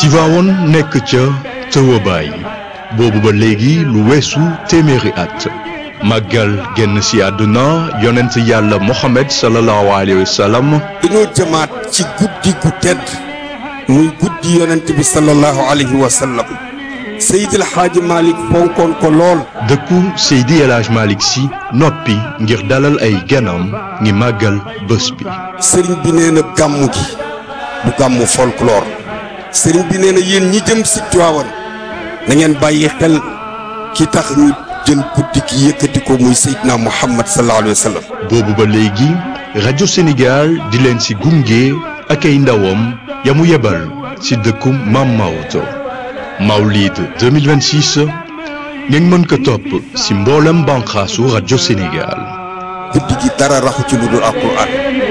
Tivaouane nekk ca tëwabaay boobu ba léegi lu weesu téeméeri at màggal génn si àdduna yonent yàlla Mohamed sallallahu alayhi wa sallam dañoo jëmaat ci guddi gu tedd muy guddi yonent bi sallallahu alayhi wa sallam Seydil Xaaji Malick fonkoon ko lool dëkku Seydi El Hadj Malick si noppi ngir dalal ay ganam ngi màggal bés bi sëriñ bi nee na gàmmu gi du gàmmu folklore sëriñ bi nee na yéen ñi jëm si Tiwaawan na ngeen bàyyi xel ki tax ñu jël guddi gi yëkkati ko muy Seydina Muhammad sallallahu alayhi wa sallam boobu ba léegi rajo Sénégal di leen si gunge ak ay ndawam ya mu yebal si dëkku Mam Maodo Mawlid 2026 ngeen mën ko topp si mboolem banqaasu rajo Sénégal guddi gi dara raxu ci lu dul alquran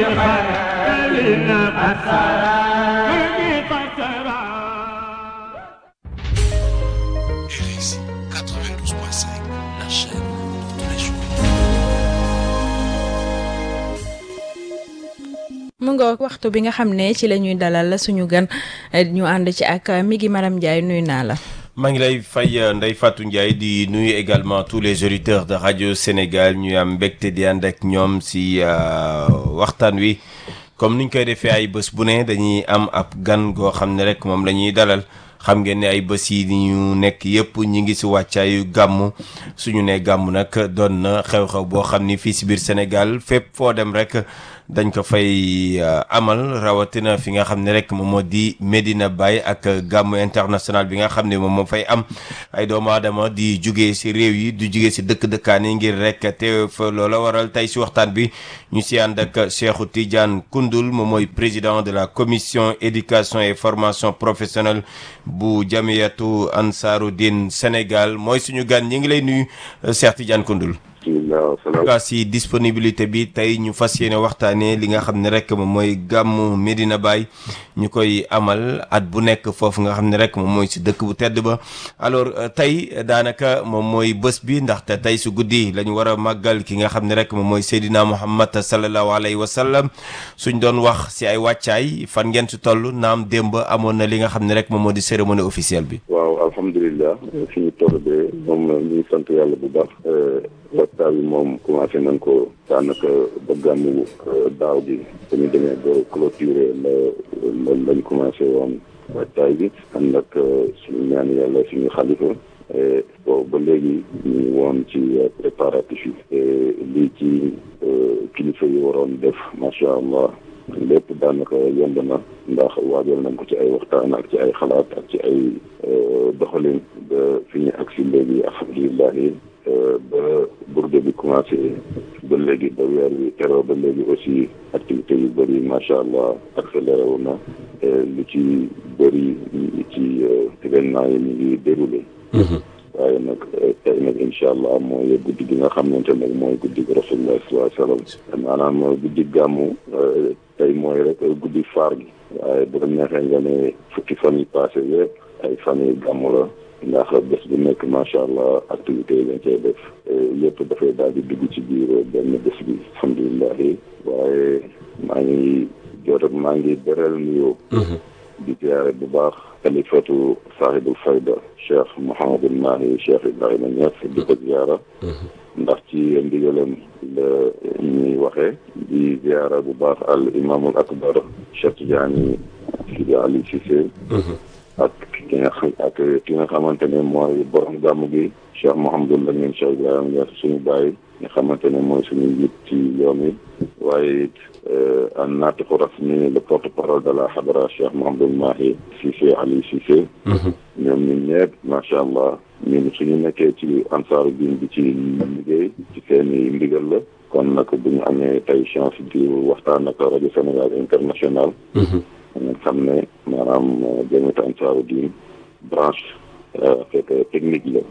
RSI 92.5, la chaîne de tous les jours. mu nga waxtu bi nga xam ne ci la ñuy dalal suñu gan ñu ànd ci ak mi ngi Maram Ndiaye nuyu naa la. maa ngi lay fay Ndeye Fatou Ndiaye di nuyu également tous les auditeurs de radio Sénégal ñu am mbégte di ànd ak ñoom si waxtaan wi comme niñ koy defee ay bés bu ne dañuy am ab gan goo xam ne rek moom la ñuy dalal xam ngeen ne ay bés yi ñu nekk yëpp ñi ngi si wàccaayu gàmmu suñu ne gàmmu nag doon na xew-xew boo xam ni fii si biir Sénégal fépp foo dem rek dañ ko fay amal rawatina fi nga xam ne rek moom moo di Medina Baye ak gàmmu international bi nga xam ne moom moo fay am ay doomu aadama di jugee si réew yi di jugee si dëkk-dëkkaan yi ngir rek teew fa loola waral tey si waxtaan bi ñu si ànd ak Cheikhou Tidiane Koundoul moom mooy président de la commission éducation et formation professionnelle bu jamiyatu Ansaarud-Din Sénégal mooy suñu gan ñi ngi lay nuyu Cheikh Tidiane Koundoul gaa si disponibilité bi tey ñu fas yéene waxtaanee li nga xam ne rek moom mooy gàmmu Medina Baye ñu koy amal at bu nekk foofu nga xam ne rek moom mooy si dëkk bu tedd ba alors tey daanaka moom mooy bés bi ndaxte tey su guddi la ñu war a màggal ki nga xam ne rek moom mooy Seydina Muhammad sallallahu alayhi wa sallam suñ doon wax si ay wàccaay fan ngeen si toll naam démb amoon na li nga xam ne rek moom moo di cérémonie officielle bi. waaw alhamdulilah fi ñu toll de moom ñu ngi sant yàlla bu baax. waxtaan bi moom commencé nañ ko daanaka ba gàmmu daaw bi dañu demee ba clôturer la la lañ commencé woon waxtaay bi ànd ak suñu ñaan yàlla suñu xalifa boobu ba léegi ñu ngi woon ci préparatif yi lii ci kilifa yi waroon def macha allah lépp daanaka yomb na ndax waajal nañ ko ci ay waxtaan ak ci ay xalaat ak ci ay doxalin ba fi ñu agsi léegi alhamdulilah ba burde bi commencé ba léegi ba weer wi teroo ba léegi aussi activité yu bëri macha allah accéléré wu na lu ci bëri ci événement yi ñu ngi déroulé waaye nag tey nag incha allah mooy guddi gi nga xamante nag mooy guddi gi rasulullah sallallahu alayhi wasallam maanaam guddi gàmmu tey mooy rek guddi faar gi waaye bu la neexee nga ne fukki fan yi passé yëpp ay fan yi gàmmu la ndax bés bu nekk macha allah activité yi lañ cay def yëpp dafay daal di dugg ci biir benn bés bi alhamdulilah waaye maa ngi jot ak maa ngi beral nuyoo di ziare bu baax xalifatu sahibul fayda cheikh Mouhamadul Mahi cheikh Ibrahima Niass di ko ziara ndax ci ndigalam la ñuy waxee di ziara bu baax al imamul akbar cheikh Tidiane Sidi Ali Cissé ak ki nga xam ak ki nga xamante ne mooy borom gàmm gi Cheikh Mouhamadul Lamine Cheikh Ibrahima Niass suñu bàyyi nga xamante ne mooy suñu njiit ci yoon wi waaye it an naatiqu rasmi le porte parole de la xadara Cheikh Mouhamadul Mahi Cissé Ali Cissé ñoom ñun ñëpp macha allah ñun suñu nekkee ci ansaaru diin bi ci liggéey ci seeni ndigal la kon nag bu ñu amee tey chance di waxtaan ak rajo Sénégal international nga xam ne maanaam jamiyatu ansaaru diin branche fekk technique la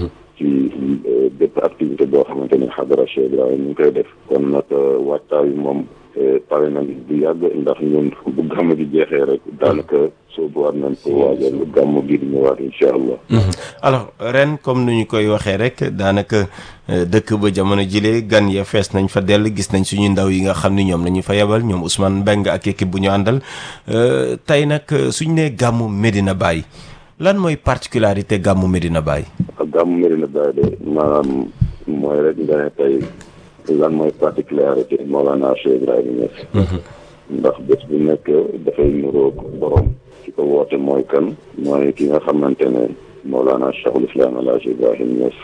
ci bépp activité boo xamante ne xadara Cheikh Ibrahima ñu ngi koy def kon nag waxtaan bi moom pare nañ bu yàgg ndax ñun bu gàmm gi jeexee rek daanaka soobu war nañ ko waajal lu gàmm gi di ñëwaat incha allah. alors ren comme ni ñu koy waxee rek daanaka dëkk ba jamono jile gan ya fees nañ fa dell gis nañ suñu ndaw yi nga xam ni ñoom la ñu fa yebal ñoom Ousmane Mbengue ak équipe bu ñu àndal tey nag suñ nee gàmmu Medina Baye lan mooy particularité gàmmu Medina Baye. gàmmu Medina Baye de maanaam mooy rek nga ne tey lan mooy particularité Mawlana Cheikh Ibrahima Niass. ndax bés bu nekk dafay nuroog borom. ki ko woote mooy kan mooy ki nga xamante ne Mawlana Cheikhul Islam El Hadj Ibrahima Niass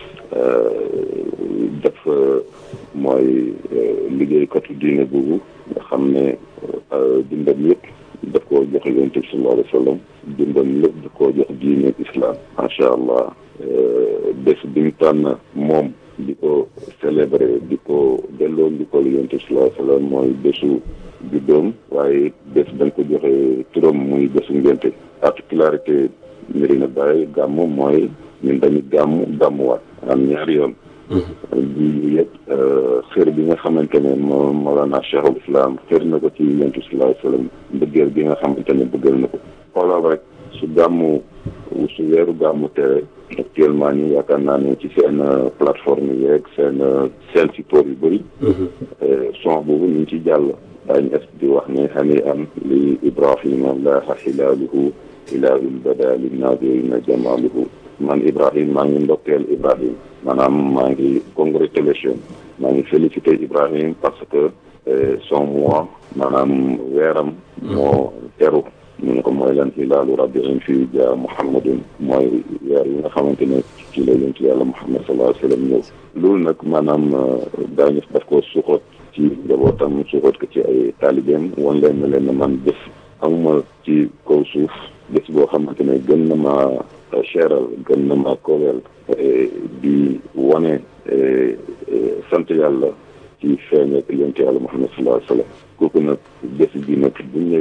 dafa mooy liggéeykatu diine boobu nga xam ne dundam yëpp daf koo jox yonent bi sallallahu alayhi wa sallam dundam lépp daf koo jox diine islam macha allah bés bi mu tànn moom di ko célébrer di ko delloo di ko yonent bi sallallahu alayhi wa sallam mooy bésu juddoom waaye bés dañ ko joxe turam muy bésu ngénte particularité Medina Baye gàmm mooy ñun dañu gàmm gàmmuwaat am ñaari yoon bi yëpp xër bi nga xamante ne moo Mawlana Cheikhul Islam xër na ko ci yonent bi sallallahu alayhi wa sallam bëggeel bi nga xamante ne bëggal na ko xoolal rek su gàmmu su weeru gàmmu tere actuellement nii yaakaar naa ne ci seen plateforme yeeg seen seen support yu bëri son boobu ñu ngi ci jàll daañu es di wax ne hani am li ibrahima laaha xilaaluhu ilaahul bada linnaazirina jamaaluhu man ibrahim maa ngi ndokkeel ibrahim maanaam maa ngi congratulation maa ngi félicité ibrahim parce que son mois maanaam weeram moo teru ñu ne ko mooy lan hilaalu rabbiin fii ja muhammadun mooy weer yi nga xamante ne ci la yonent yàlla muhammad sallallahu alayhi wa sallam ñëw loolu nag maanaam daañu daf ko suxoot ci njabootam suxoot ko ci ay taalibeem wan leen ne leen ne man bés amuma ci kaw suuf bés boo xamante ne gën na ma cheral gën na ma koweel di wane sant yàlla ci feeñeek yonent yàlla muhammad sallallahu alayhi wa sallam kooku nag bés bi nag bu ñëwee